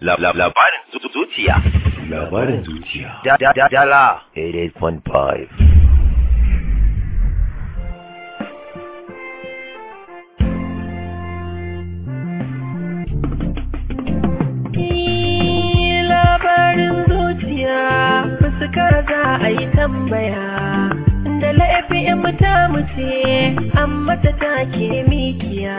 Labarin zuciya. Labarin zuciya. Dala 88.5. labarin zuciya fuskar za a yi tambaya da laifin ta mace amma ta take mikiya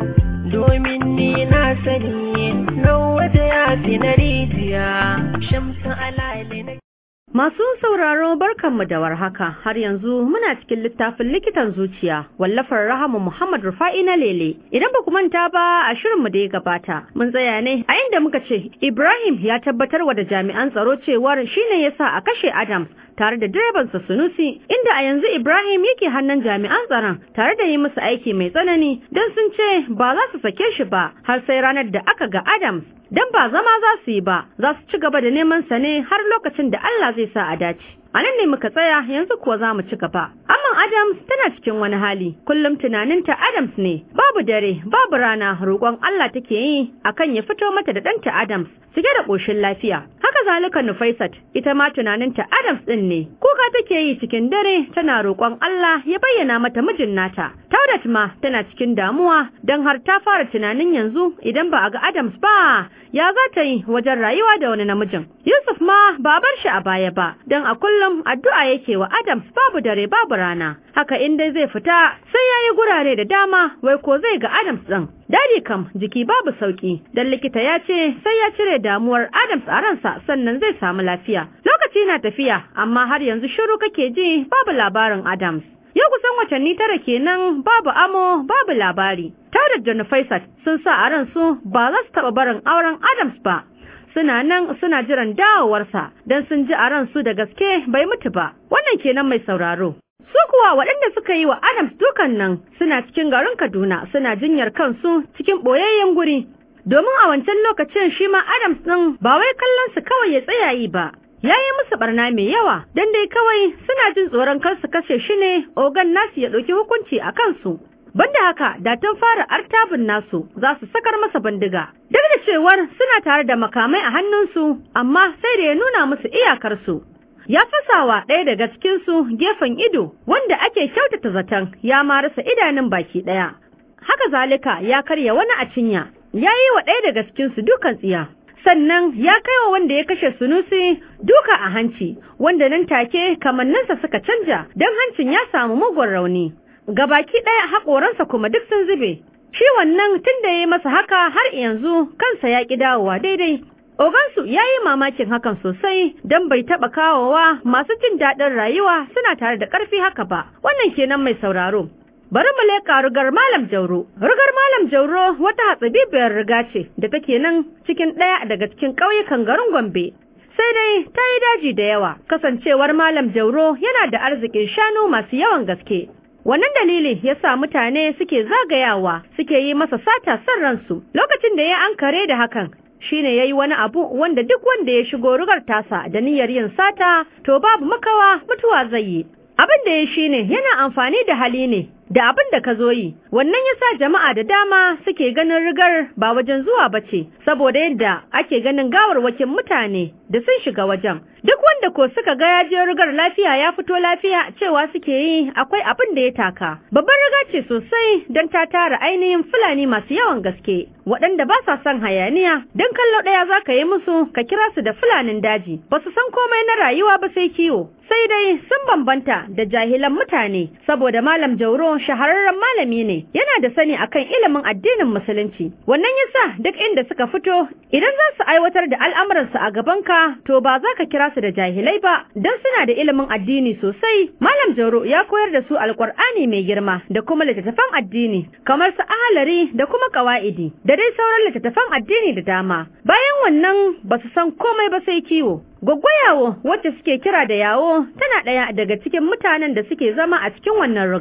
domin ni na sani nawa da ya fi na rijiya shamsu alale na Masu sauraro barkanmu da warhaka har yanzu muna cikin littafin likitan zuciya wallafar Rahama Muhammad Rufa'i na Lele. Idan ba ku manta ba a shirinmu da ya gabata mun tsaya ne a inda muka ce Ibrahim ya tabbatar wa da jami'an tsaro cewar shine yasa a kashe Adams tare da direbansa Sunusi inda a yanzu Ibrahim yake hannun jami'an tsaron tare da yi musu aiki mai tsanani don sun ce ba za su sake shi ba har sai ranar da aka ga Adams dan ba zama za su yi ba za su ci gaba da neman sa ne har lokacin da Allah zai sa a dace a nan ne muka tsaya yanzu kuwa za mu ci gaba amman Adams tana cikin wani hali kullum tunaninta Adams ne babu dare babu rana roƙon Allah take yi akan ya fito mata da ɗanta Adams cike da ƙoshin lafiya haka zalika Nufaisat ita ma tunaninta Adams ɗin ne kuka take yi cikin dare tana roƙon Allah ya bayyana mata mijin nata Taudat ma tana cikin damuwa don har ta fara tunanin yanzu idan ba a ga Adams ba ya za ta yi wajen rayuwa da wani namijin Yusuf ma ba bar shi a baya ba don a kullum addu'a yake wa Adams babu dare babu rana haka in dai zai fita sai ya yi gurare da dama wai ko zai ga Adams ɗin Dadi kam jiki babu sauki dan likita ya ce sai ya cire damuwar Adams a ransa sannan zai samu lafiya. Lokaci na tafiya amma har yanzu shiru kake ji babu labarin Adams. Yau kusan watanni tara kenan babu amo babu labari. Taurat da Nufaisat sun sa a ransu ba za su taɓa barin auren Adams ba. Suna nan suna jiran dawowarsa don sun ji a ransu da gaske bai mutu ba. Wannan kenan mai sauraro. Su kuwa waɗanda suka yi wa Adams dukan nan suna cikin garin Kaduna suna jinyar kansu cikin ɓoyayyen guri. Domin a wancan lokacin shi ma Adams ɗin ba wai kallon su kawai ya tsaya yi ba. Ya yi musu barna mai yawa, don dai kawai suna jin tsoron kar su kashe shi ne ogan nasu ya ɗauki hukunci a kansu. Banda haka, da tun fara artabin nasu za su sakar masa bindiga. Duk da cewar suna tare da makamai a hannunsu, amma sai da ya nuna musu iyakarsu. ya fasawa ɗaya daga cikinsu gefen ido wanda ake kyautata zaton ya ma rasa idanun baki ɗaya. Haka zalika ya karya wani a cinya, ya yi wa ɗaya daga cikinsu dukan tsiya. Sannan ya kai wa wanda ya kashe sunusi duka a hanci, wanda nan take kamanninsa suka canja don hancin ya samu mugun rauni. Gabaki ɗaya haƙoransa kuma duk sun zube. Shi wannan tun da ya yi masa haka har yanzu kansa ya ƙi dawowa daidai, Ogansu ya yi mamakin hakan sosai don bai taɓa kawowa masu jin daɗin rayuwa suna tare da ƙarfi haka ba, wannan kenan mai sauraro. Bari mu leƙa rugar Malam Jauro. Rugar Malam Jauro wata hatsabibiyar riga ce da take nan cikin ɗaya daga cikin ƙauyukan garin Gombe. Sai dai ta yi daji da yawa, kasancewar Malam Jauro yana da arzikin shanu masu yawan gaske. Wannan dalili ya sa mutane suke zagayawa suke yi masa sata son ransu lokacin da ya ankare da hakan shine yayi wani abu wanda duk wanda ya shigo rugar tasa da niyyar yin sata to babu makawa mutuwa zai yi abin da ya shine yana amfani da hali ne da abin da ka zo yi wannan yasa jama'a da dama suke ganin rigar ba wajen zuwa bace saboda yadda ake ganin gawarwakin mutane da sun shiga wajen duk wanda ko suka ga ya je rigar lafiya ya fito lafiya cewa suke yi akwai abin da ya taka babbar riga ce sosai don ta tara ainihin fulani masu yawan gaske waɗanda ba sa son hayaniya don kallo ɗaya za ka yi musu ka kira su da fulanin daji ba su san komai na rayuwa ba sai kiwo sai dai sun bambanta da jahilan mutane saboda malam jauro shahararren malami ne yana da sani akan ilimin addinin musulunci wannan yasa duk inda suka fito idan za su aiwatar da al'amuransu a gabanka to ba za ka kira su da jahilai ba don suna da ilimin addini sosai malam jauro ya koyar da su alkur'ani mai girma da kuma littattafan addini kamar su ahalari da kuma kawa'idi da dai sauran littattafan addini da dama bayan wannan ba su san komai ba sai kiwo Gwaggwayawo wacce suke kira da yawo tana ɗaya daga cikin mutanen da suke zama a cikin wannan ruga.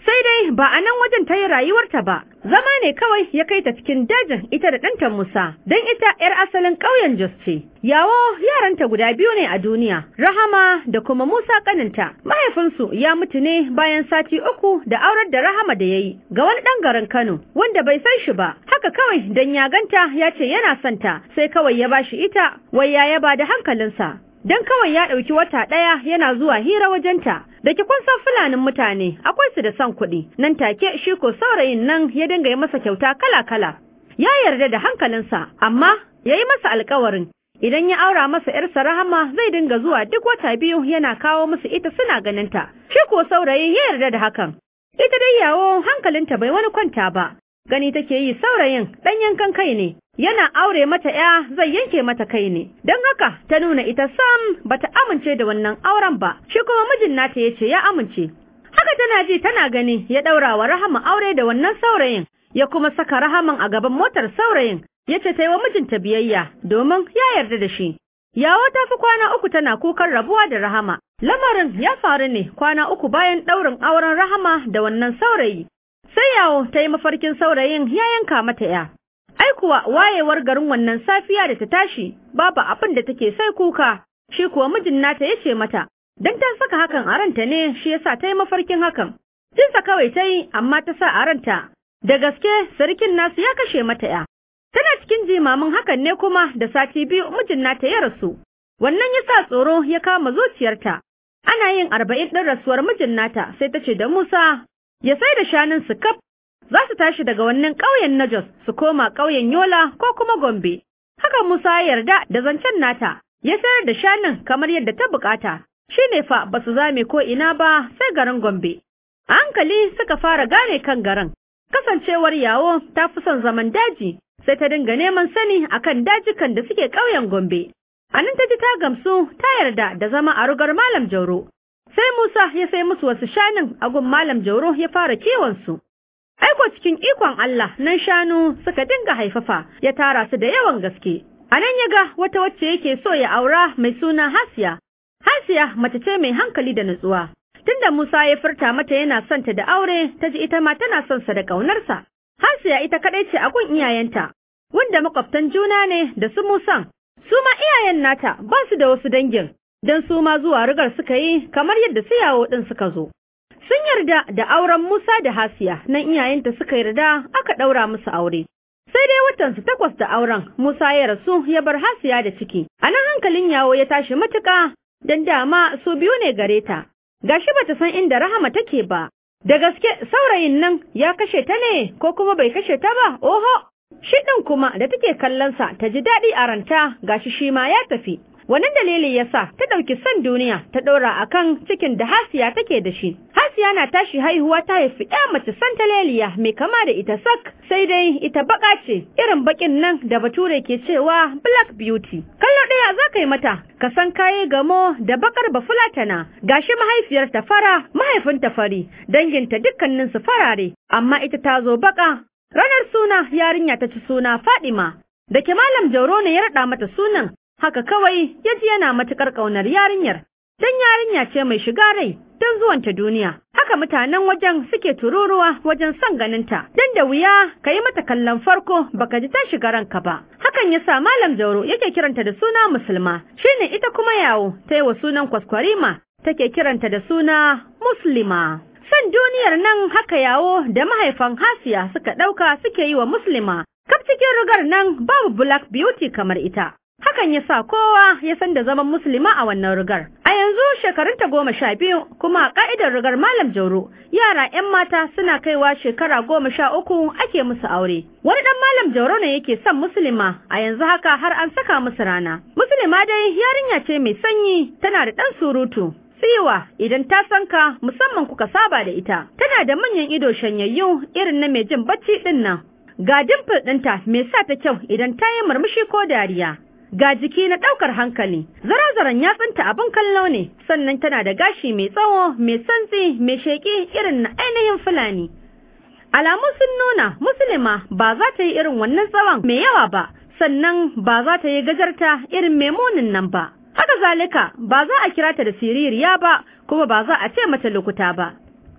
sai dai ba a nan wajen ta yi rayuwarta ba zama ne kawai ya kai ta cikin dajin ita da ɗanta Musa don ita 'yar asalin ƙauyen Jos ce yawo yaranta guda biyu ne a duniya Rahama da kuma Musa kaninta mahaifinsu ya mutu ne bayan sati uku da aurar da Rahama da ya yi ga wani ɗan garin Kano wanda bai san shi ba haka kawai dan ya ganta ya ce yana son ta sai kawai ya bashi ita wai ya yaba da hankalinsa dan kawai ya ɗauki wata ɗaya yana zuwa hira wajenta da ke kun san fulanin mutane akwai su da son kuɗi nan take shi ko saurayin nan ya dinga yi masa kyauta kala-kala ya yarda da hankalinsa amma ya yi masa alkawarin idan ya aura masa ‘yarsa rahama zai dinga zuwa duk wata biyu yana kawo musu ita suna ganinta shi ko saurayin ya yarda da hakan ita dai yawo hankalinta bai wani kwanta ba gani take yi saurayin ɗan yankan kai ne yana aure mata ya zai yanke mata kai ne don haka ta nuna ita sam bata amince da wannan auren ba shi kuma mijin nata yace ya amince haka tana ji tana gani ya daura wa rahama aure da wannan saurayin ya kuma saka rahaman a gaban motar saurayin yace ta yi wa mijinta biyayya domin ya yarda da shi yawo ta fi kwana uku tana kukan rabuwa da rahama lamarin ya faru ne kwana uku bayan ɗaurin auren rahama da wannan saurayi sai yawo ta yi mafarkin saurayin ya yanka mata ya ai kuwa wayewar garin wannan safiya da ta tashi babu abin da take sai kuka shi kuwa mijin nata ya ce mata dan ta saka hakan a ranta ne shi yasa ta yi mafarkin hakan jinsa kawai ta yi amma ta sa a ranta da gaske sarkin nasu ya kashe mata ya tana cikin jimamin hakan ne kuma da sati biyu mijin nata ya rasu wannan ya sa tsoro ya kama zuciyarta ana yin arba'in ɗin rasuwar mijin nata sai ta ce da Musa ya sai da shanun su kaf za su tashi daga wannan ƙauyen na Jos su koma ƙauyen Yola ko kuma Gombe. Haka Musa ya yarda da zancen nata, ya sayar da shanun kamar yadda ta bukata. Shi ne fa ba su zame ko ina ba sai garin Gombe. A hankali suka fara gane kan garin. Kasancewar yawo ta fi son zaman daji, sai ta dinga neman sani akan dajikan da suke ƙauyen Gombe. A nan ta ji ta gamsu ta yarda da zama a rugar Malam Jauro. Sai Musa ya sai musu wasu shanun a gun Malam Jauro ya fara kiwon su. Aiko cikin ikon Allah nan shanu suka dinga haifafa ya tara su da yawan gaske. A nan ya ga wata wacce yake so ya aura mai suna Hasiya. Hasiya mace ce mai hankali da nutsuwa. Tunda Musa ya furta mata yana son ta da aure, ta ji ita ma tana son sa da ƙaunarsa. Hasiya ita kaɗai ce a gun iyayenta, wanda makwabtan juna ne da su Musan. Su ma iyayen nata ba su da wasu dangin, don su ma zuwa rigar suka yi kamar yadda su yawo ɗin suka zo. Sun yarda da auren Musa da Hasiya, nan iyayenta suka yarda aka ɗaura musu aure. Sai dai watansu takwas da auren, Musa ya rasu ya bar Hasiya da ciki. A nan hankalin yawo ya tashi matuƙa, don dama su biyu ne gare ta. Gashi bata san inda Rahama take ba. Da gaske saurayin nan ya kashe ta ne ko kuma bai kashe ta ba? Oho! Shi ɗin kuma da take kallonsa ta ji daɗi a ranta gashi shi ma ya tafi. Wannan dalili ya sa ta ɗauki son duniya ta ɗora a kan cikin da Hasiya take da shi. Hasiya na tashi haihuwa ta haifi ɗaya mace santaleliya mai kama da ita sak, sai dai ita baƙa ce, irin baƙin nan da bature ke cewa black beauty. Kallo ɗaya za ka yi mata, ka san kayi gamo da baƙar bafulatana, gashi mahaifiyar ta fara, mahaifin ta fari, danginta dukkanin su farare, amma ita ta zo baƙa. Ranar suna yarinya ta ci suna Fadima, da ke Malam Jauro ne ya raɗa mata sunan, haka kawai ya ji yana matuƙar ƙaunar yarinyar. Dan yarinya ce mai shiga rai don zuwanta duniya. Haka mutanen wajen suke tururuwa wajen son ganinta. Dan da wuya ka yi mata kallon farko baka ji ta shiga ranka ba. Hakan ya sa Malam Jauro yake kiranta da suna Musulma. Shine ita kuma yawo ta yi wa sunan kwaskwarima take kiranta da suna Muslima. San duniyar nan haka yawo da mahaifan Hasiya suka ɗauka suke yi wa Muslima. Kaf cikin rigar nan babu Black Beauty kamar ita. Hakan ya sa kowa ya san da zaman musulma a wannan rigar. A yanzu shekarunta goma sha biyu kuma a ƙa'idar rigar Malam Jauro, yara 'yan mata suna kaiwa shekara goma sha uku ake musu aure. Wani ɗan Malam Jauro ne yake son musulma, a yanzu haka har an saka musu rana. Musulma dai yarinya ce mai sanyi, tana da ɗan surutu. Siwa idan ta san ka musamman kuka saba da ita, tana da manyan ido shanyayyu irin na mai jin bacci ɗin nan. Ga dimple ɗinta mai sa ta kyau idan ta yi murmushi ko dariya. ga jiki na ɗaukar hankali zarazaran yatsunta abin kallo ne sannan tana da gashi mai tsawo mai santsi mai sheƙi irin na ainihin fulani alamu sun nuna musulma ba za ta yi irin wannan tsawon mai yawa ba sannan ba za ta yi gajarta irin mai munin nan ba haka zalika ba za a kira ta da siririya ba kuma ba za a ce mata lokuta ba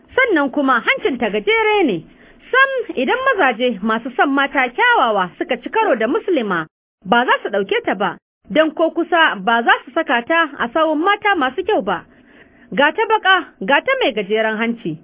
sannan kuma hancinta gajere ne sam idan mazaje masu son mata kyawawa suka ci karo da musulma ba za su ɗauke ta ba don ko kusa ba za su saka ta a sawun mata masu kyau ba ga ta baka ga ta mai gajeren hanci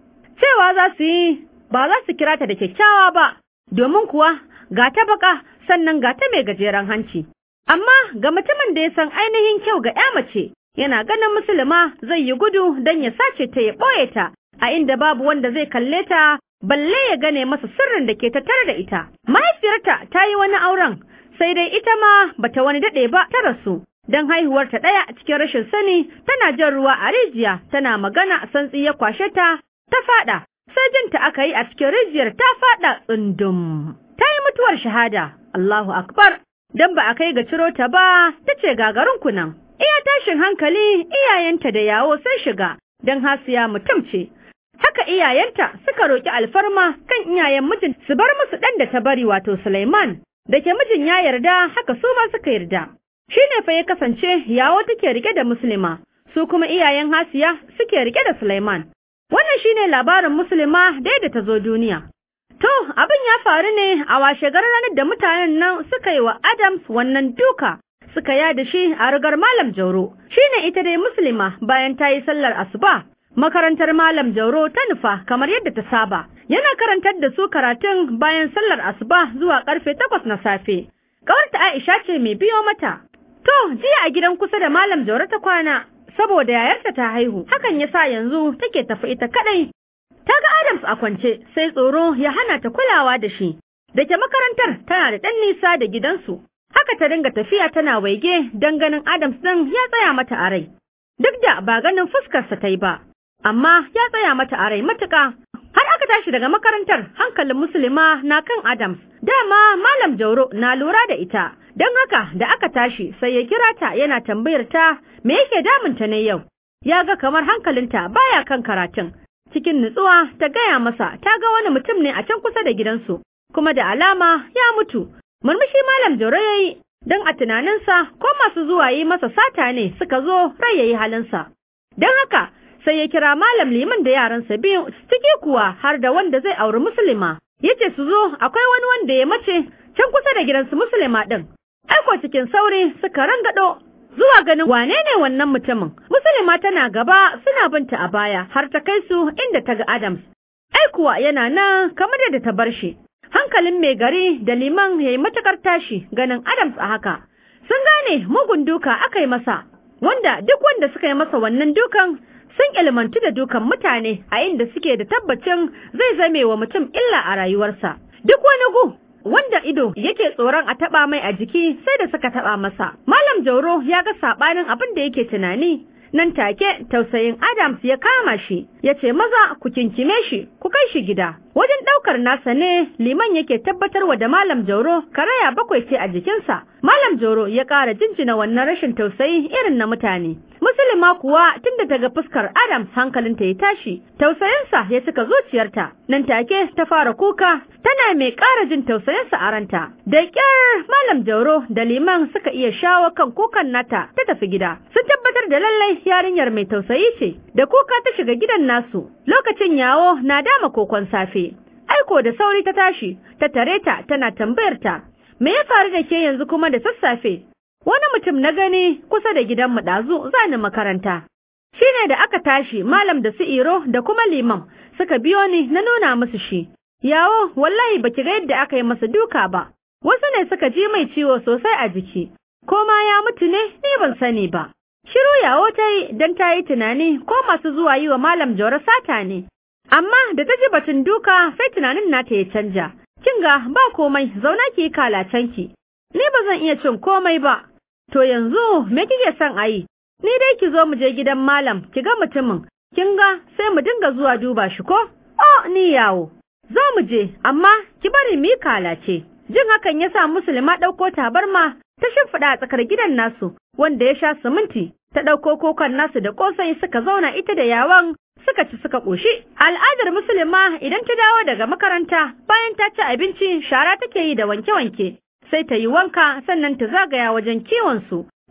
cewa za su yi ba za su kira ta da kyakkyawa ba domin kuwa ga ta baka sannan ga ta mai gajeren hanci amma ga mutumin da ya san ainihin kyau ga ya mace yana ganin musulma zai yi gudu don ya sace ta ya ɓoye ta a inda babu wanda zai kalle ta balle ya gane masa sirrin da ke tattare da ita mahaifiyarta ta yi wani auren sai dai ita ma bata wani daɗe ba ta rasu don haihuwarta ɗaya cikin rashin sani tana jan ruwa a rijiya tana magana santsi ya kwashe ta ta faɗa sai jinta aka yi a cikin rijiyar ta faɗa tsundum ta yi mutuwar shahada Allahu akbar don ba a kai ga ciro ta ba ta ce gagarin kunan iya tashin hankali iyayenta da yawo sai shiga don hasiya mutum ce haka iyayenta suka roƙi alfarma kan iyayen mijin su bar musu ɗan da ta bari wato Sulaiman da ke mijin ya yarda haka su ma suka yarda shi ne fa ya kasance yawo take rike da musulma su kuma iyayen hasiya suke rike da Sulaiman wannan shine labarin musulma da yadda ta zo duniya to abin ya faru ne a washe ranar da mutanen nan suka yi wa Adams wannan duka suka yada shi a rigar malam Jauro shine ita dai musulma bayan ta yi sallar asuba makarantar malam Jauro ta nufa kamar yadda ta saba yana karantar da su karatun bayan sallar asuba zuwa karfe takwas na safe kawarta Aisha ce mai biyo mata to jiya a gidan kusa da malam Jauro ta kwana saboda yayarta ta haihu hakan yasa yanzu take tafi ita kadai ta ga Adams a kwance sai tsoro ya hana ta kulawa da shi dake makarantar tana da ɗan nisa da gidansu haka ta dinga tafiya tana waige don ganin Adams ɗin ya tsaya mata a rai duk da ba ganin fuskarsa ta yi ba amma ya tsaya mata a rai matuƙa har aka tashi daga makarantar hankalin musulma na kan Adams dama malam Jauro na lura da ita don haka da aka tashi sai ya kira ta yana tambayar ta me yake damunta ne yau ya ga kamar hankalinta baya kan karatun cikin nutsuwa ta gaya masa ta ga wani mutum ne a can kusa da gidansu kuma da alama ya mutu murmushi malam Jauro ya yi don a tunaninsa ko masu zuwa yi masa sata ne suka zo rai ya yi halinsa don haka sai ya kira malam liman da yaransa biyu ciki kuwa har da wanda zai auri musulma yace su zo akwai wani wanda ya mace can kusa da gidansu musulma din aiko cikin sauri suka rangado zuwa ganin wane ne wannan mutumin musulma tana gaba suna binta a baya har ta kai su inda ta ga Adams aikuwa yana nan kamar da ta bar shi hankalin mai gari da liman yayi matakar tashi ganin Adams a haka sun gane mugun duka aka yi masa wanda duk wanda suka yi masa wannan dukan sun ilmantu da dukan mutane a inda suke da tabbacin zai zame wa mutum illa a rayuwarsa. Duk wani gu wanda ido yake tsoron a taɓa mai a jiki sai da suka taɓa masa. Malam Jauro ya ga saɓanin abin da yake tunani. Nan take tausayin Adams ya kama shi, ya ce maza ku kinkime shi, ku kai shi gida. Wajen ɗaukar nasa ne liman yake tabbatarwa da Malam Jauro karaya bakwai ce a jikinsa. Malam Jauro ya ƙara jinjina wannan rashin tausayi irin na mutane. Musulma kuwa tunda ta ga fuskar Adams hankalinta ya tashi, tausayinsa ya cika zuciyarta. Nan take ta fara kuka, tana mai ƙara jin tausayinsa a ranta. Da ƙyar Malam Jauro da liman suka iya shawo kan kukan nata ta tafi gida. Sun tabbatar da lallai yarinyar mai tausayi ce, da kuka ta shiga gidan nasu. Lokacin yawo na dama kokon safe. Aiko da sauri ta tashi, ta tare ta tana tambayar ta, me ya faru da ke yanzu kuma da sassafe? Wani mutum na gani kusa da gidanmu ɗazu zani makaranta. Shi ne da aka tashi malam da su iro da kuma liman suka biyo ni na nuna musu shi. Yawo wallahi baki ga yadda aka yi masa duka ba. Wasu ne suka ji mai ciwo sosai a jiki. Ko ma ya mutu ne ni ban sani ba. Shiru yawo ta yi don ta yi tunani ko masu zuwa yi wa malam Jauro sata ne. Amma da ta ji batun duka sai tunanin nata ya canja. Kinga ba komai zauna ki yi kalacenki. Ni ba zan iya cin komai ba. To yanzu me kike son a yi? Ni dai ki zo mu je gidan malam, ki ga mutumin. Kin ga sai mu dinga zuwa duba shi ko? Oh, ni yawo. Zo mu je, amma ki bari mu yi kalace. Jin hakan ya sa Musulma ɗauko tabarma ta shimfiɗa a tsakar gidan nasu, wanda ya sha siminti. Ta ɗauko kokon nasu da ƙosai suka zauna ita da yawan suka ci suka ƙoshi. Al'adar Musulma idan ta dawo daga makaranta bayan ta ci abinci shara take yi da wanke-wanke. sai ta yi wanka sannan ta zagaya wajen kiwonsu.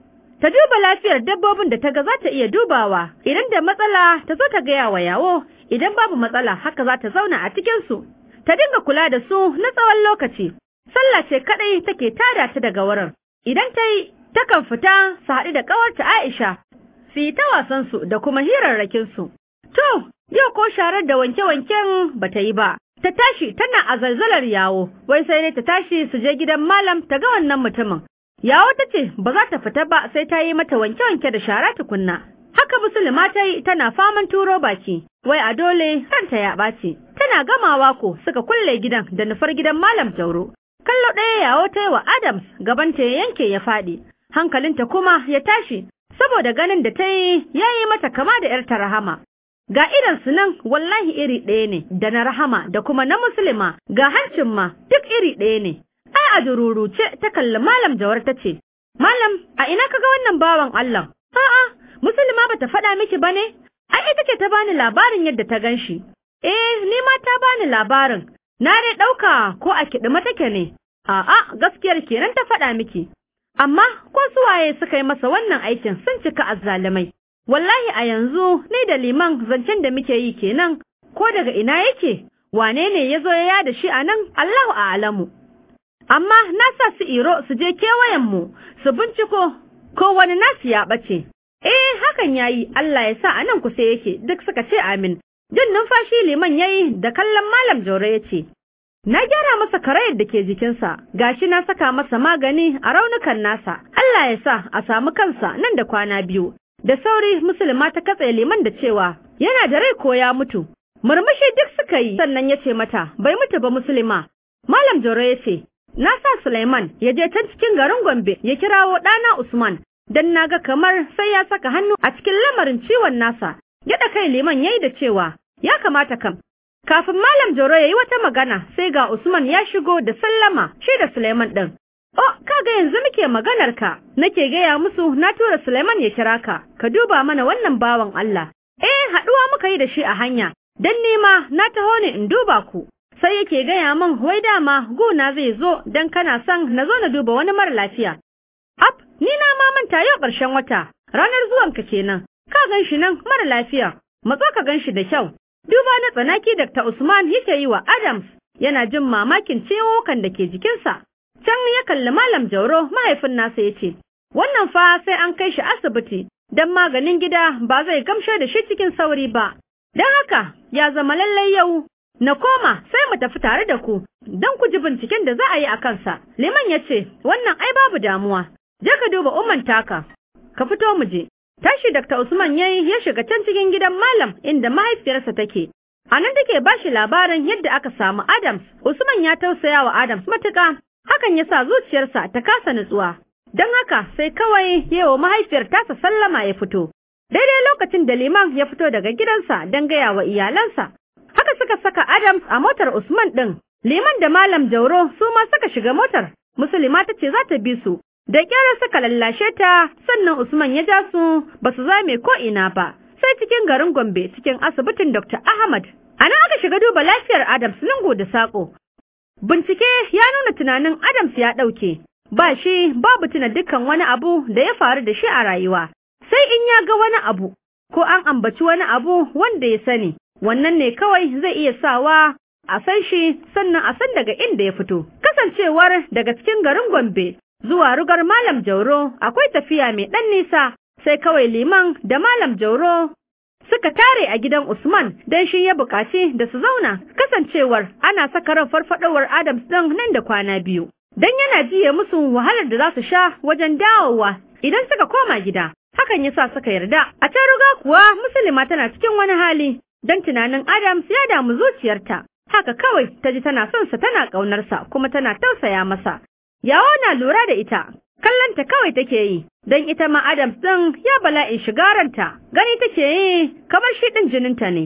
ta duba lafiyar dabbobin da ta ga za ta iya dubawa idan da matsala ta zo ta gaya wa yawo idan babu matsala haka za ta zauna a cikinsu ta dinga kula da su na tsawon lokaci sallah ce kadai take tada ta daga wurin idan ta yi takan fita su haɗu da ƙawarta Aisha su yi ta wasansu da kuma hirarrakinsu to yau ko sharar da wanke-wanken ba ta yi ba ta tashi tana a zalzalar yawo wai sai dai ta tashi su je gidan malam ta ga wannan mutumin yawo ta ce ba za ta fita ba sai ta yi mata wanke-wanke da shara tukunna haka musulma ta yi tana faman turo baki wai a dole ranta ya ɓaci tana gamawa ko suka kulle gidan da nufar gidan malam jauro kallo ɗaya yawo ta yi wa adams gabanta ya yanke ya faɗi hankalinta kuma ya tashi saboda ganin da ta yi ya yi mata kama da ‘yarta rahama ga idansu nan wallahi iri ɗaya ne da na rahama da kuma na musulma ga hancin ma duk iri ɗaya ne ai a dururuce ta kalli malam jawar ta ce malam a ina kaga wannan bawan Allah a'a musulma bata faɗa miki bane ai ita ce ta bani labarin yadda ta ganshi eh ni ma ta bani labarin na dai ɗauka ko a kiɗima take ne a'a gaskiyar kenan ta faɗa miki amma ko suwaye suka yi masa wannan aikin sun cika azzalumai wallahi a yanzu ni da liman zancen da muke yi kenan ko daga ina yake wane ne ya zo ya yada shi a nan Allahu a'lamu amma na sa su iro su je kewayen mu su binciko ko wani nasu ya ɓace eh hakan yayi Allah ya sa a nan kusa yake duk suka ce amin jin numfashi liman yayi da kallon malam jauro ya ce Na gyara masa karayar da ke jikinsa, gashi na saka masa magani a raunukan nasa, Allah ya sa a samu kansa nan da kwana biyu. Da sauri musulma ta katse liman da cewa yana da rai ko ya mutu. Murmushi duk suka yi sannan ya ce mata bai mutu ba musulma. Malam Joro ya ce, na sa Suleiman ya je can cikin garin Gombe ya kirawo ɗana Usman, don na ga kamar sai ya saka hannu a cikin lamarin ciwon nasa. Gyaɗa kai liman ya yi da cewa, ya kamata kam, Kafin Malam Joro ya yi wata magana sai ga Usman ya shigo da sallama shi da Suleiman ɗin. Oh, kaga yanzu muke maganar ka, nake gaya musu na tura Suleiman ya kira ka, ka duba mana wannan bawan Allah. Eh, haɗuwa muka yi da shi a hanya, don nema na taho ne in duba ku. Sai yake gaya min wai dama guna zai zo don kana son na zo na duba wani mara lafiya. Ap, ni na ma manta yau ƙarshen wata, ranar zuwanka kenan, ka gan shi nan mara lafiya, matso ka gan shi da kyau. Duba na tsanaki Dr. Usman yake yi wa Adams yana jin mamakin ciwokan da ke jikinsa. Can ya kalli Malam Jauro mahaifin nasa ya ce, Wannan fa sai an kai shi asibiti don maganin gida ba zai gamshe da shi cikin sauri ba. Don haka ya zama lallai yau na koma sai mu tafi tare da ku don ku ji binciken da za a yi a kansa. Liman ya ce, Wannan ai babu damuwa, je ka duba umman taka, ka fito mu je. Tashi Dr. Usman yayi ya shiga can cikin gidan malam inda mahaifiyarsa take. A nan take ba shi labarin yadda aka samu Adams. Usman ya tausaya wa Adams matuƙa, hakan ya sa zuciyarsa ta kasa nutsuwa. Don haka sai kawai yawa mahaifiyar tasa sallama ya fito. Daidai lokacin da Liman ya fito daga gidansa don gaya wa iyalansa. Haka suka saka Adams a motar Usman ɗin. Liman da Malam Jauro su ma suka shiga motar. Musulma ta ce za ta bi su, Da kyar suka lallashe ta sannan Usman ya ja su ba su zame ko ina ba sai cikin garin Gombe cikin asibitin Dr. Ahmad. A nan aka shiga duba lafiyar Adams lungu da saƙo. Bincike ya nuna tunanin Adams ya ɗauke, ba shi babu tuna dukkan wani abu da ya faru da shi a rayuwa. Sai in ya ga wani abu ko an ambaci wani abu wanda ya sani, wannan ne kawai zai iya sawa a san shi sannan a san daga inda ya fito. Kasancewar daga cikin garin Gombe zuwa rugar Malam Jauro akwai tafiya mai ɗan nisa, sai kawai liman da Malam Jauro suka tare a gidan Usman don shi ya buƙaci da su zauna, kasancewar ana saka ran farfadowar Adams ɗin nan da kwana biyu. Don yana jiye musu wahalar da za su sha wajen dawowa idan suka koma gida. Hakan ya sa suka yarda. A can ruga kuwa Musulma tana cikin wani hali, don tunanin Adams ya damu zuciyarta. Haka kawai ta ji tana son sa tana ƙaunarsa kuma tana tausaya masa. Yawo na lura da ita, kallonta kawai take yi, don ita ma Adams ɗin ya bala'in shigaranta, gani take yi kamar shi ɗin jininta ne.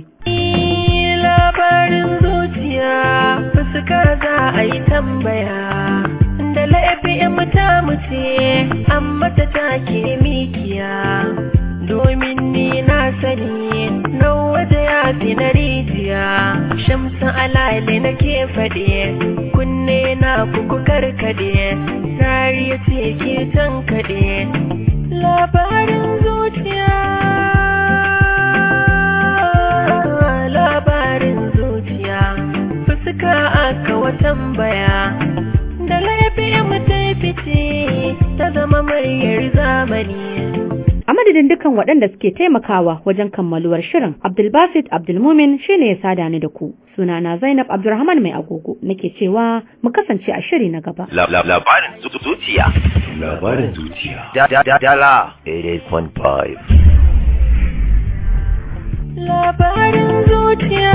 labarin zuciya fuskar za a yi tambaya da laifin ta mace amma ta take mikiya domin ni na sani na waje ya fi na rijiya shamsa alale nake faɗe kunne na kuku karkade rariya ce ke tankaɗe bane A madadin dukkan waɗanda suke taimakawa wajen kammaluwar shirin, Abdulbasit Abdulmumin shine ya sada ni da ku. Sunana Zainab Abdulrahman mai agogo nake cewa mu kasance a shiri na gaba. La- la- Labarin zu- zuciya. Labarin zuciya. Da- da- da- Dala 88.5. labarin zuciya